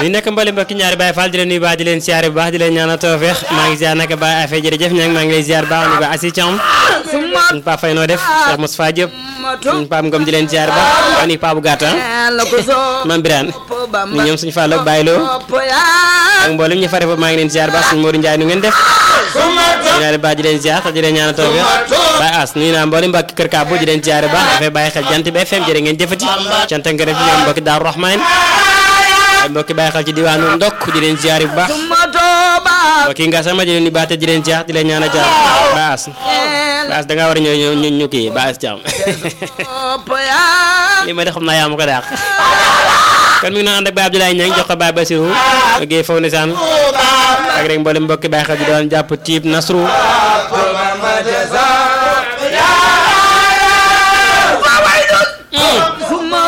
ñu nekk mbali mbokki ñaari Baye Fall di leen nuyu baax di leen siyaare bu baax di leen ñaanal tawfeex maa ngi ziar naka Baye Affe jërëjëf ña maa ngi lay ziar baax ni ba Assi Thiam suñu Pape Faye noo def Cheikh Moustapha Diop suñu Pape Ngom di leen ziar baax ani Pape Gata Mame Birane ñu ñoom suñu Fall ak Baye Lo ak mboolem ñu fare foofu maa ngi leen ziar baax suñu Modou Ndiaye nu ngeen def ñaari baax di leen ziar te di leen ñaanal tawfeex Baye As nuyu naa mboolem mbokki kër Kabo di leen ziar baax dafay bàyyi xel jant bi FM jërë ngeen jëfati cant ak ngërëm ñoom mbokki Daaru Rahman ay mbokki bàyyi xel ci diwaanu ndokk di leen ziar bu baax mbokki nga sama di leen di baate di leen ziar di leen ñaanal jaar baas baas da ngaa war a ñëw ñu ñu kii baas jaam li ma de xam naa yaa ma ko daax kon mi ngi noonu ànd ak Baye Abdoulaye Niang jox ko Baye Basirou Guèye Faw Nisaan ak rek mboolem mbokki bàyyi xel di doon jàpp tiib Nasru